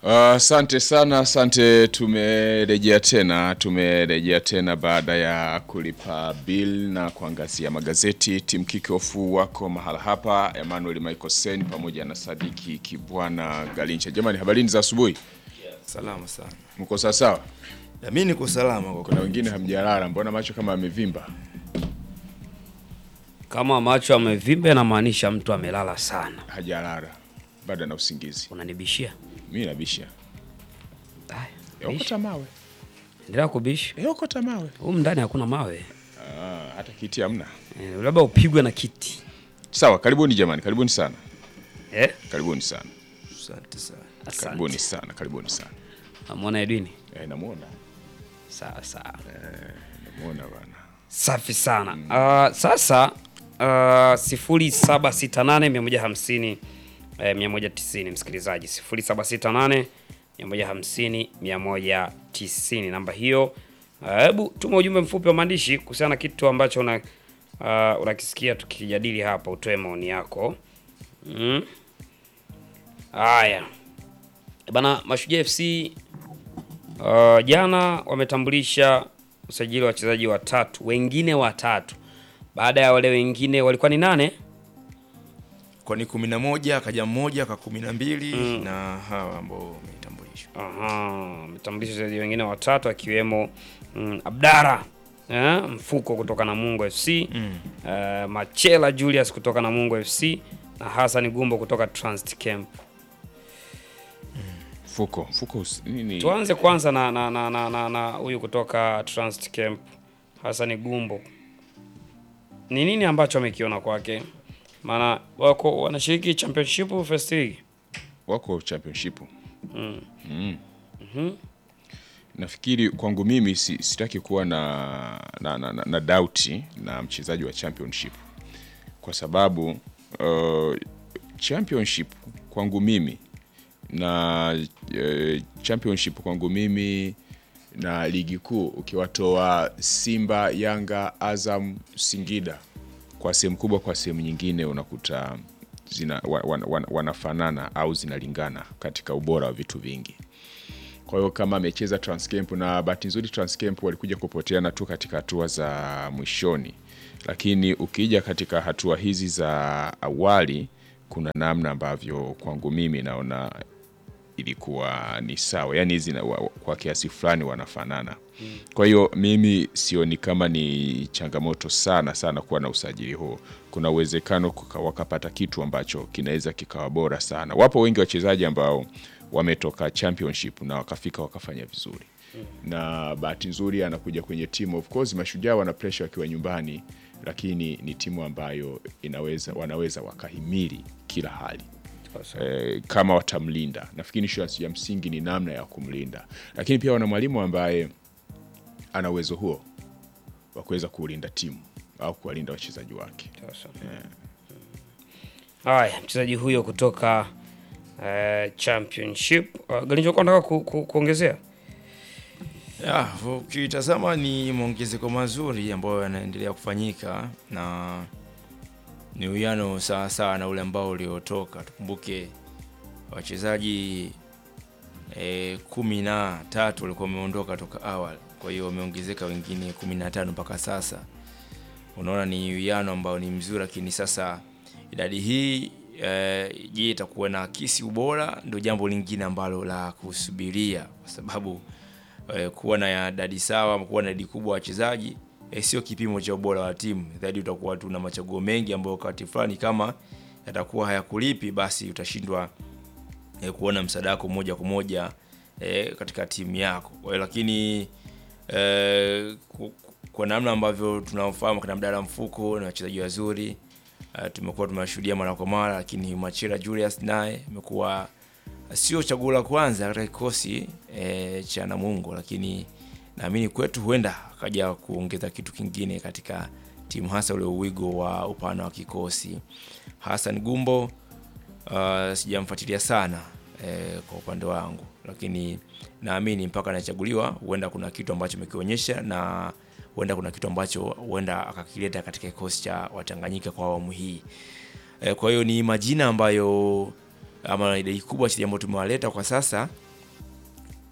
Asante sana, asante. Tumerejea tena, tumerejea tena baada ya kulipa bill na kuangazia magazeti. Timu kickoff wako mahala hapa, Emmanuel Michael Sen pamoja na Sadiki Kibwana Galincha. Jamani, habarini za asubuhi, Salama sana. mko sawa sawa? Na mimi niko salama kwa Kuna wengine hamjalala, mbona macho kama amevimba? Kama macho amevimba inamaanisha mtu amelala sana. Hajalala, bado ana usingizi. Unanibishia? Mimi nabisha, Haya, Eh, bisha. okota mawe, Endelea kubisha. Eh, okota mawe. Humu ndani hakuna mawe. Ah, hata kiti hamna. Eh, labda upigwe na kiti. Sawa, karibuni jamani, karibuni sana, Eh? karibuni sana, asante sana. karibuni Asante. sana, karibuni sana. Amwona Edwini? Eh, namuona Sawa sawa. namuona bana. Safi sana. Uh, sasa uh, sifuri saba sita nane mia moja hamsini eh, mia moja tisini msikilizaji, sifuri saba sita nane mia moja hamsini mia moja tisini namba hiyo. Uh, Hebu tuma ujumbe mfupi wa maandishi kuhusiana na kitu ambacho una uh, unakisikia tukijadili hapa, utoe maoni yako. Mm. Haya bana, Mashujaa FC Uh, jana wametambulisha usajili wa wachezaji watatu, wengine watatu baada ya wale wengine walikuwa ni nane. Kwa ni kumi na moja akaja mmoja ka kumi na mbili na hawa ambao wametambulishwa. Aha, wametambulisha wachezaji wengine watatu akiwemo mm, Abdara eh, Mfuko kutoka Namungo FC Mm. eh, Machela Julius kutoka Namungo FC na Hassan Gumbo kutoka Transit Camp. Fuko, fuko us- nini? Tuanze kwanza na na na na na, na huyu kutoka Transit Camp Hassan Gumbo. Ni nini ambacho amekiona kwake? Maana wako wanashiriki championship first league. Wako championship. Mm. Mm. Nafikiri kwangu mimi si, sitaki kuwa na na, na, na, na doubt na mchezaji wa championship kwa sababu uh, championship kwangu mimi na uh, championship kwangu mimi na ligi kuu ukiwatoa Simba, Yanga, Azam, Singida kwa sehemu kubwa, kwa sehemu nyingine unakuta zina, wa, wa, wa, wanafanana au zinalingana katika ubora wa vitu vingi. Kwa hiyo kama amecheza Transcamp na bahati nzuri Transcamp walikuja kupoteana tu katika hatua za mwishoni, lakini ukija katika hatua hizi za awali, kuna namna ambavyo kwangu mimi naona ilikuwa ni sawa, yani hizi na- wa- kwa kiasi fulani wanafanana. Kwa hiyo mimi sioni kama ni changamoto sana sana kuwa na usajili huo. Kuna uwezekano kuka- wakapata kitu ambacho kinaweza kikawa bora sana. Wapo wengi wachezaji ambao wametoka championship na wakafika wakafanya vizuri, na bahati nzuri anakuja kwenye timu. Of course Mashujaa wana pressure wakiwa nyumbani, lakini ni timu ambayo inaweza wanaweza wakahimili kila hali eh, kama watamlinda. Nafikiri issue ya msingi ni namna ya kumlinda, lakini pia wana mwalimu ambaye ana uwezo huo wa kuweza kuulinda timu au kuwalinda wachezaji wake. Sasa. Haya, mchezaji huyo kutoka eh, championship uh, Galinjo kwa nataka ku, ku, kuongezea Ya, ukitazama ni maongezeko mazuri ambayo yanaendelea kufanyika na ni uwiano sawa sawa na ule ambao uliotoka. Tukumbuke wachezaji e, kumi na tatu walikuwa wameondoka toka awali, kwa hiyo wameongezeka wengine kumi na tano mpaka sasa. Unaona ni uwiano ambao ni mzuri, lakini sasa idadi hii e, je, itakuwa na akisi ubora? Ndio jambo lingine ambalo la kusubiria kwa sababu eh, kuwa na idadi sawa ama kuwa na idadi kubwa ya wachezaji eh, sio kipimo cha ubora wa timu. Zaidi utakuwa tu na machaguo mengi ambayo wakati fulani kama yatakuwa hayakulipi, basi utashindwa eh, kuona msaada wako moja kwa moja eh, katika timu yako. Kwa hiyo lakini eh, ku- ku- kwa namna ambavyo tunafahamu kina Abdalla Mfuko na wachezaji wazuri eh, tumekuwa tumewashuhudia mara kwa mara, lakini Machira Julius naye amekuwa sio chaguo la kwanza katika kikosi e, cha Namungo, lakini naamini kwetu huenda akaja kuongeza kitu kingine katika timu, hasa ule uwigo wa upana wa kikosi. Hassan Gumbo uh, sijamfuatilia sana e, kwa upande wangu, lakini naamini mpaka anachaguliwa huenda kuna kitu ambacho amekionyesha na huenda kuna kitu ambacho huenda akakileta katika kikosi cha Watanganyika kwa awamu hii. E, kwa hiyo ni majina ambayo ama idadi kubwa wachezaji ambao tumewaleta kwa sasa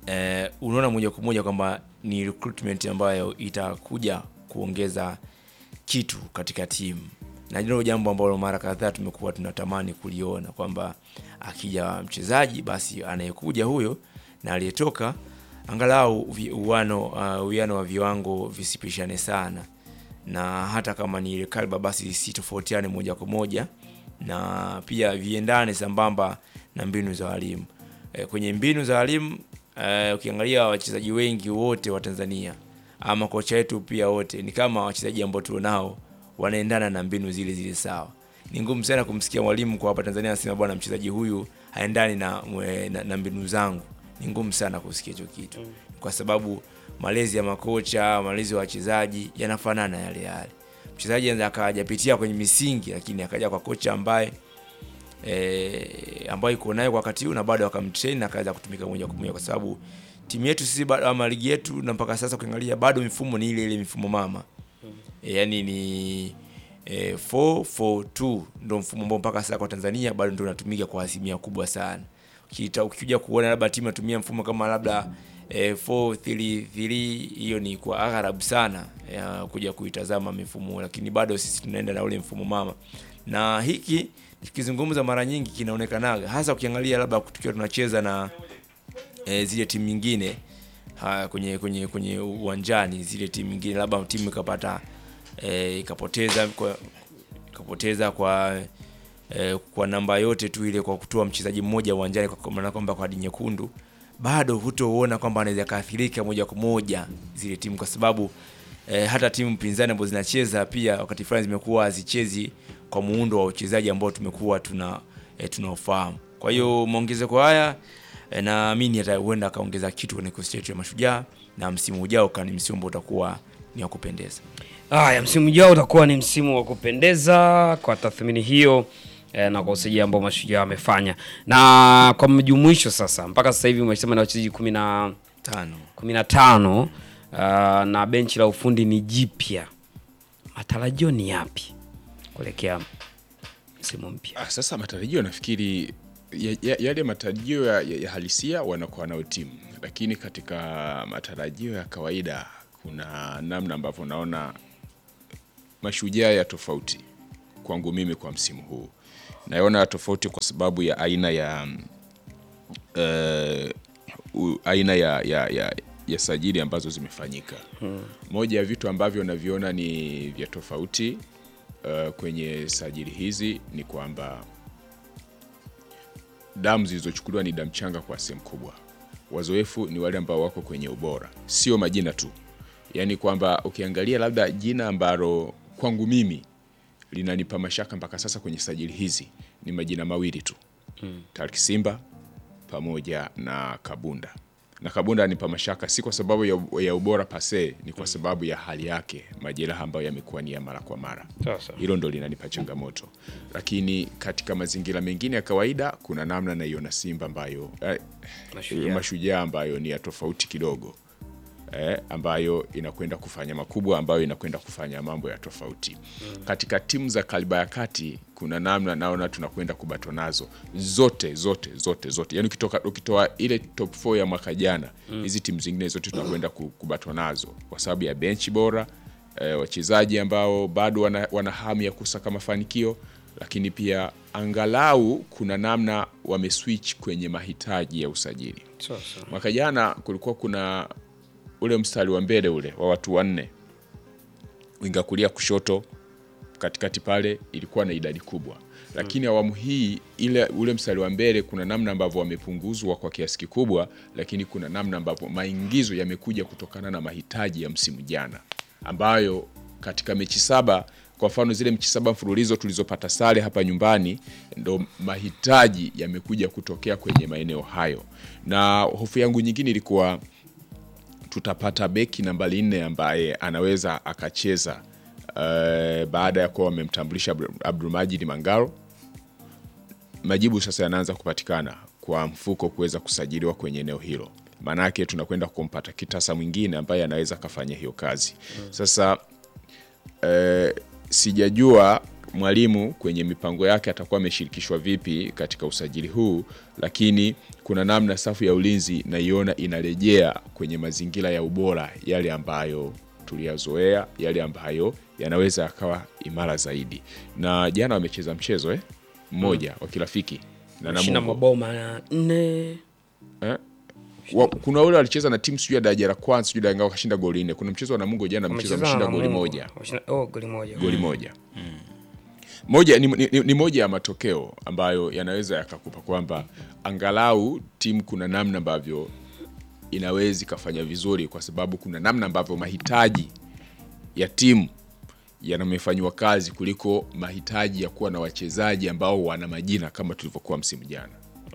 eh, unaona moja kwa moja kwamba ni recruitment ambayo itakuja kuongeza kitu katika timu na ndilo jambo ambalo mara kadhaa tumekuwa tunatamani kuliona kwamba akija mchezaji basi anayekuja huyo na aliyetoka angalau vi- uwano uh, uwiano wa viwango visipishane sana na hata kama ni ile kalba basi sitofautiane moja kwa moja na pia viendane sambamba na mbinu za walimu e, kwenye mbinu za walimu e, ukiangalia wachezaji wengi wote wa Tanzania ama kocha wetu pia wote ni kama wachezaji ambao tulionao wanaendana na mbinu zile zile sawa. Ni ngumu sana kumsikia mwalimu kwa hapa Tanzania anasema bwana, mchezaji huyu haendani na, mwe- na, na mbinu zangu. Ni ngumu sana kusikia hicho kitu kwa sababu malezi ya makocha, malezi ya wachezaji yanafanana yale yale. Mchezaji anaweza akajapitia kwenye misingi, lakini akaja kwa kocha ambaye e, ambayo iko nayo kwa wakati huu na bado akamtrain na akaweza kutumika moja kwa moja, kwa sababu timu yetu sisi bado ama ligi yetu na mpaka sasa ukiangalia bado mifumo ni ile ile mifumo mama e, yani ni e, 442 ndo mfumo ambao mpaka sasa kwa Tanzania bado ndio unatumika kwa asilimia kubwa sana. Ukita ukija kuona labda timu inatumia mfumo kama labda e, 433 hiyo ni kwa agharabu sana ya kuja kuitazama mifumo, lakini bado sisi tunaenda na ule mfumo mama, na hiki tukizungumza mara nyingi kinaonekanaga hasa ukiangalia labda tukiwa tunacheza na e, zile timu nyingine ha, kwenye kwenye kwenye uwanjani zile timu nyingine labda timu ikapata e, ikapoteza kwa, ikapoteza kwa e, kwa namba yote tu ile kwa kutoa mchezaji mmoja uwanjani kwa maana kwamba kwa kadi nyekundu bado hutoona kwamba anaweza kaathirika moja kwa moja zile timu kwa sababu e, hata timu pinzani ambazo zinacheza pia wakati fulani zimekuwa hazichezi kwa muundo wa uchezaji ambao tumekuwa tuna e, tunaofahamu. Kwa hiyo maongezeko haya e, naamini hata huenda akaongeza kitu kwenye kikosi chetu ya Mashujaa na msimu ujao kani msimu ambao utakuwa ni wa kupendeza. Haya, msimu ujao utakuwa ni msimu wa kupendeza kwa tathmini hiyo eh, na kwa usajili ambao Mashujaa wamefanya. Na kwa mjumuisho sasa, mpaka sasa hivi umesema na wachezaji kumi na Tano. kumi na tano uh, na benchi la ufundi ni jipya. Matarajio ni yapi kuelekea msimu mpya? Ah, sasa matarajio nafikiri ya- ya- yale matarajio ya, ya, ya halisia wanakuwa nayo timu, lakini katika matarajio ya kawaida kuna namna ambavyo naona mashujaa ya tofauti kwangu mimi kwa msimu huu naona ya tofauti kwa sababu ya aina ya eh, u- aina ya, ya, ya, ya sajili ambazo zimefanyika moja ya vitu ambavyo naviona ni vya tofauti uh, kwenye sajili hizi ni kwamba damu zilizochukuliwa ni damu changa kwa sehemu kubwa. Wazoefu ni wale ambao wako kwenye ubora, sio majina tu. Yaani kwamba ukiangalia labda jina ambalo kwangu mimi linanipa mashaka mpaka sasa kwenye sajili hizi ni majina mawili tu hmm. Tarki Simba pamoja na Kabunda na Kabunda anipa mashaka si kwa sababu ya, ya ubora pase, ni kwa sababu ya hali yake, majeraha ambayo yamekuwa ni ya mara kwa mara Sasa. hilo ndo linanipa changamoto, lakini katika mazingira mengine ya kawaida kuna namna naiona Simba ambayo eh, Mashujaa. mashujaa ambayo ni ya tofauti kidogo eh, ambayo inakwenda kufanya makubwa, ambayo inakwenda kufanya mambo ya tofauti katika timu za kaliba ya kati. Kuna namna naona tunakwenda kubato nazo zote zote zote zote, yani ukitoka ukitoa ile top 4 ya mwaka jana, hizi timu zingine zote tunakwenda ku- kubato nazo kwa sababu ya benchi bora eh, wachezaji ambao bado wana, wana hamu ya kusaka mafanikio, lakini pia angalau kuna namna wameswitch kwenye mahitaji ya usajili. Sasa. Mwaka jana kulikuwa kuna ule mstari wa mbele ule wa watu wanne, winga kulia, kushoto, katikati pale ilikuwa na idadi kubwa, lakini awamu hii ile ule mstari wa mbele kuna namna ambavyo wamepunguzwa kwa kiasi kikubwa, lakini kuna namna ambavyo maingizo yamekuja kutokana na mahitaji ya msimu jana, ambayo katika mechi saba kwa mfano zile mechi saba mfululizo tulizopata sare hapa nyumbani, ndo mahitaji yamekuja kutokea kwenye maeneo hayo, na hofu yangu nyingine ilikuwa tutapata beki nambari nne ambaye anaweza akacheza uh, baada ya kuwa wamemtambulisha Abdu- Abdulmajid Mangaro. Majibu sasa yanaanza kupatikana kwa mfuko kuweza kusajiliwa kwenye eneo hilo, maanake tunakwenda kumpata kitasa mwingine ambaye anaweza akafanya hiyo kazi sasa eh, sijajua mwalimu kwenye mipango yake atakuwa ameshirikishwa vipi katika usajili huu, lakini kuna namna safu ya ulinzi naiona inarejea kwenye mazingira ya ubora yale ambayo tuliyazoea, yale ambayo yanaweza yakawa imara zaidi. Na jana wamecheza mchezo eh, mmoja wa kirafiki na Shinda Namungo. mabao manne Eh? Wa, kuna ule walicheza na timu sijui ya daraja la kwanza sijui Danga wakashinda goli nne. Kuna mchezo wa Namungo jana mchezo Wamecheza wameshinda na goli Mungu. moja Wameshinda- oh, goli moja goli moja moja ni, ni, ni moja ya matokeo ambayo yanaweza yakakupa kwamba angalau timu kuna namna ambavyo inaweza ikafanya vizuri, kwa sababu kuna namna ambavyo mahitaji ya timu yanamefanyiwa kazi kuliko mahitaji ya kuwa na wachezaji ambao wana majina kama tulivyokuwa msimu jana.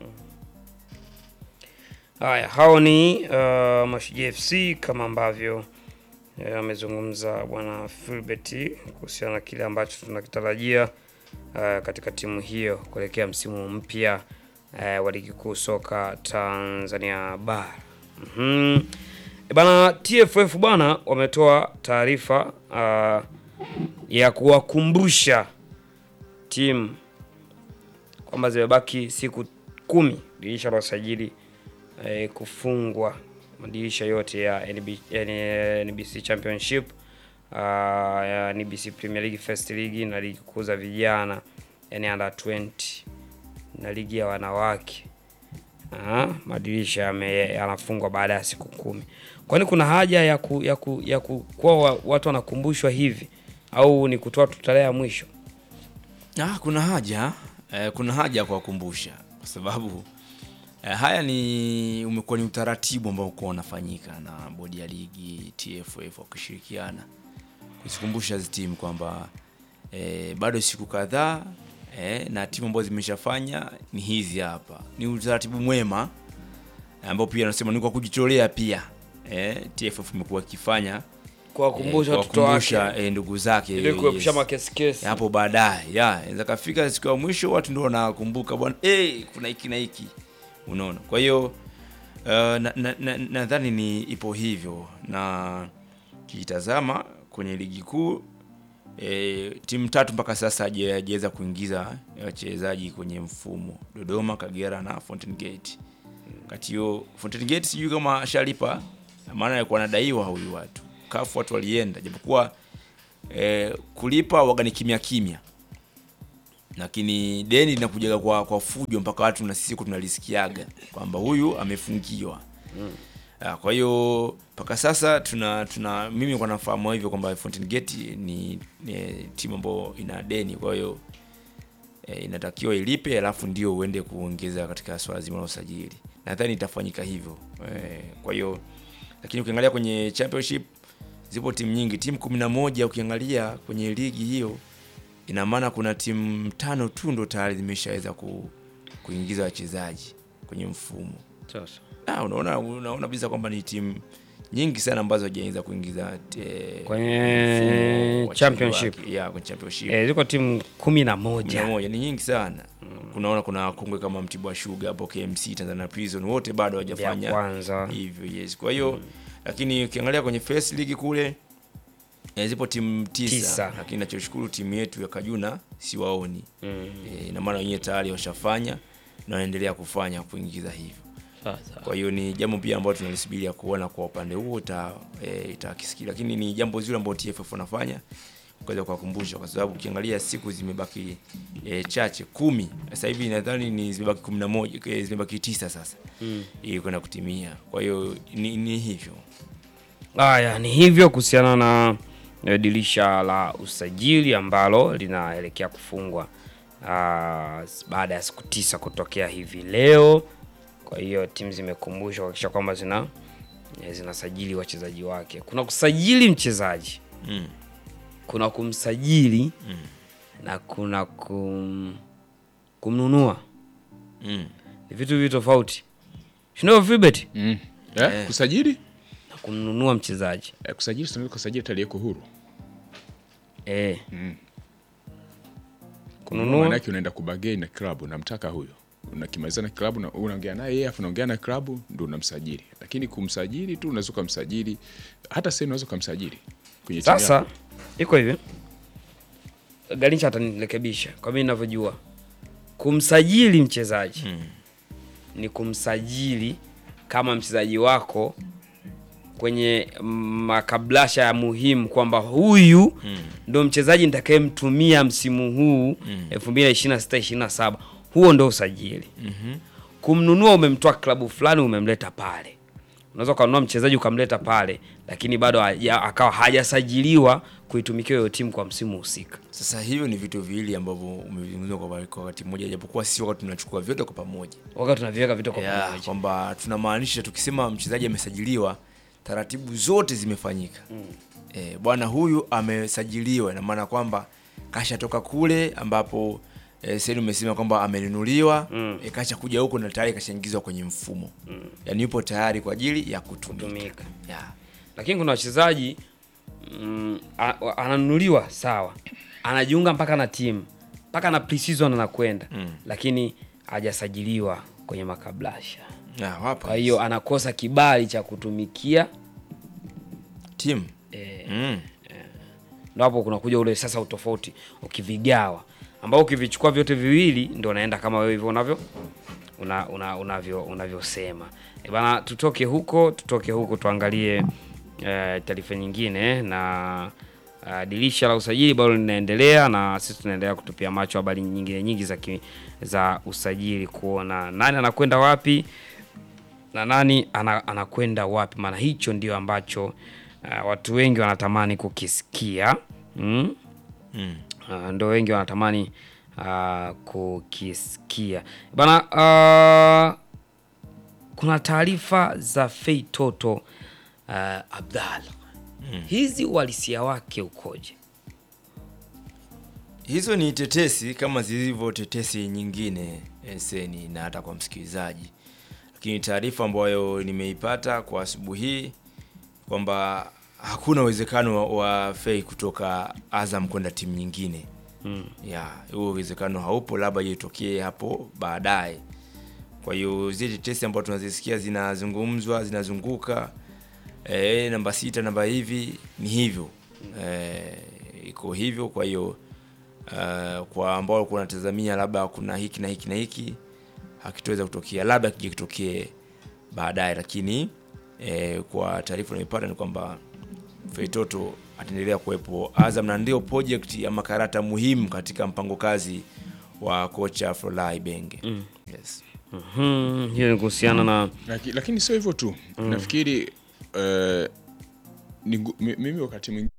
Haya, hao ni uh, Mashujaa FC kama ambavyo eh, amezungumza bwana Filbert kuhusiana na kile ambacho tunakitarajia uh, katika timu hiyo kuelekea msimu mpya uh, wa ligi kuu soka Tanzania bara. Mhm. E Bana TFF bwana wametoa taarifa uh, ya kuwakumbusha timu kwamba zimebaki siku kumi dirisha la usajili eh, kufungwa madirisha yote ya NB, yani, NBC Championship uh, ya NBC Premier League First League na ligi kuu za vijana yani under 20 na ligi ya wanawake Ah, madirisha yame- yanafungwa baada ya siku kumi. Kwani kuna haja ya ku, ya ku, ya ku, kuwa wa- watu wanakumbushwa hivi au ni kutoa tu tarehe ya mwisho? Ah, kuna haja eh, kuna haja ya kuwakumbusha kwa sababu eh, haya ni umekuwa ni utaratibu ambao uko unafanyika na bodi ya ligi TFF wakishirikiana kuzikumbusha hizi timu kwamba eh, bado siku kadhaa eh, na timu ambazo zimeshafanya ni hizi hapa. Ni utaratibu mwema ambao pia nasema ni kwa kujitolea pia eh, TFF imekuwa ikifanya Kuwakumbusha eh, watoto kuwakumbusha, wake eh, ndugu zake ili kuepusha yes makesi kesi. hapo baadaye ya inaweza kafika siku ya mwisho watu ndio wanakumbuka bwana hey, kuna hiki na hiki unaona kwa hiyo uh, nadhani na, na, nadhani ni ipo hivyo na kitazama kwenye ligi kuu e, timu tatu mpaka sasa haja- hajaweza kuingiza wachezaji kwenye mfumo dodoma kagera na fountain gate kati hiyo fountain gate sijui kama ashalipa maana alikuwa anadaiwa huyu watu kafu watu walienda japokuwa eh, kulipa waga ni kimya kimya lakini deni linakujaga kwa, kwa fujo mpaka watu na sisi tunalisikiaga kwamba huyu amefungiwa Ah, kwa hiyo mpaka sasa tuna tuna mimi kwa nafahamu hivyo kwamba Fountain Gate ni, ni timu ambayo ina deni kwa hiyo e, inatakiwa ilipe alafu ndio uende kuongeza katika swala zima la usajili nadhani itafanyika hivyo e, kwa hiyo lakini ukiangalia kwenye championship zipo timu nyingi timu kumi na moja ukiangalia kwenye ligi hiyo ina maana kuna timu tano tu ndo tayari zimeshaweza ku, kuingiza wachezaji kwenye mfumo Sasa. ah, unaona unaona bisa kwamba ni timu nyingi sana ambazo hajaanza kuingiza eh, Kwenye mfumo wa championship. wake. yeah, kwenye championship Eh, ziko timu kumi na kumi na moja. moja ni nyingi sana kunaona kuna wakongwe kama Mtibwa Sugar hapo KMC Tanzania Prison wote bado Ya hawajafanya kwanza. hivyo yes kwa hiyo lakini ukiangalia kwenye first league kule eh, zipo timu tisa, Tisa. lakini nachoshukuru timu yetu ya Kajuna siwaoni Mm. eh, ina maana wenyewe tayari washafanya na wanaendelea kufanya kuingiza hivyo Sasa. kwa hiyo ni jambo pia ambalo tunalisubiria kuona kwa upande huo ita, e, itakisikia lakini ni jambo zuri ambalo TFF wanafanya kuweza kuwakumbusha kwa sababu ukiangalia siku zimebaki e, chache kumi sasa hivi nadhani ni zimebaki kumi na moja e, zimebaki tisa sasa mm. ili kwenda kutimia kwa hiyo ni, ni hivyo Haya, ni hivyo kuhusiana na eh, dirisha la usajili ambalo linaelekea kufungwa ah, baada ya siku tisa kutokea hivi leo. Kwa hiyo timu zimekumbushwa kuhakikisha kwamba zina eh, zinasajili wachezaji wake. Kuna kusajili mchezaji, mm. kuna kumsajili na kuna kum, kumnunua. Mm. Ni vitu viwili tofauti, sindio Filbert? Mm. Eh, kusajili Na kumnunua mchezaji eh, kusajili tunaweza kusajili aliyeko huru eh. Mm. Kununua maanake unaenda kubagei na klabu unamtaka huyo unakimaliza na klabu na unaongea naye yeye afu unaongea na klabu ndo unamsajili lakini kumsajili tu unaweza ukamsajili hata sasa unaweza ukamsajili kwenye timu Sasa yako. iko hivi Garincha atanirekebisha kwa mimi ninavyojua, kumsajili mchezaji ni kumsajili kama mchezaji wako kwenye makablasha ya muhimu kwamba huyu ndo mchezaji nitakayemtumia msimu huu 2026 27. Huo ndo usajili. Kumnunua, umemtoa klabu fulani umemleta pale. Unaweza ukanunua mchezaji ukamleta pale, lakini bado haja- akawa hajasajiliwa kuitumikia hiyo timu kwa msimu husika. Sasa hivyo ni vitu viwili ambavyo umevizungumza kwa kwa wakati mmoja, japokuwa si wakati tunachukua vyote kwa pamoja. Wakati tunaviweka vitu kwa Yeah, pamoja. kwamba tunamaanisha tukisema mchezaji amesajiliwa, taratibu zote zimefanyika. Eh, bwana huyu amesajiliwa, ina maana kwamba kashatoka kule ambapo eh, sasa umesema kwamba amenunuliwa eh, kasha kuja huko na tayari kashaingizwa kwenye mfumo yaani yupo tayari kwa ajili ya kutumika. Kutumika. Yeah. Lakini kuna wachezaji mm, a- ananunuliwa sawa, anajiunga mpaka na timu mpaka na pre-season anakwenda lakini hajasajiliwa kwenye makablasha, Yeah, wapo. kwa hiyo anakosa kibali cha kutumikia timu eh, mm. ndo hapo kunakuja ule sasa utofauti ukivigawa, ambao ukivichukua vyote viwili ndo unaenda kama wewe hivyo unavyo una, una, unavyo unavyosema e bana, tutoke huko tutoke huko tuangalie eh, taarifa nyingine na uh, dirisha la usajili bado linaendelea na sisi tunaendelea kutupia macho habari nyingine nyingi za, ki, za usajili kuona nani anakwenda wapi na nani ana, anakwenda wapi, maana hicho ndio ambacho uh, watu wengi wanatamani kukisikia mm? Mm. Uh, ndo wengi wanatamani uh, kukisikia bana. Uh, kuna taarifa za Fei Toto uh, Abdalla hizi uhalisia wake ukoje? Hizo ni tetesi kama zilivyo tetesi nyingine eseni na hata kwa msikilizaji, lakini taarifa ambayo nimeipata kwa asubuhi hii kwamba hakuna uwezekano wa, wa Fei kutoka Azam kwenda timu nyingine mm. ya huo uwezekano haupo, labda itokee hapo baadaye. Kwa hiyo zile tetesi ambazo tunazisikia zinazungumzwa zinazunguka e, namba sita namba hivi ni hivyo e, iko hivyo. Kwa hiyo uh, kwa ambao walikuwa wanatazamia labda kuna hiki na hiki na hiki hakitoweza kutokea, labda kije kitokee baadaye, lakini e, kwa taarifa nimepata ni kwamba Feitoto ataendelea kuwepo Azam na ndio project ama karata muhimu katika mpango kazi wa kocha Florent Ibenge. Yes. Mhm, hiyo ni kuhusiana na Laki- lakini sio hivyo tu nafikiri eh, ni ngu- mi- mimi wakati mwingine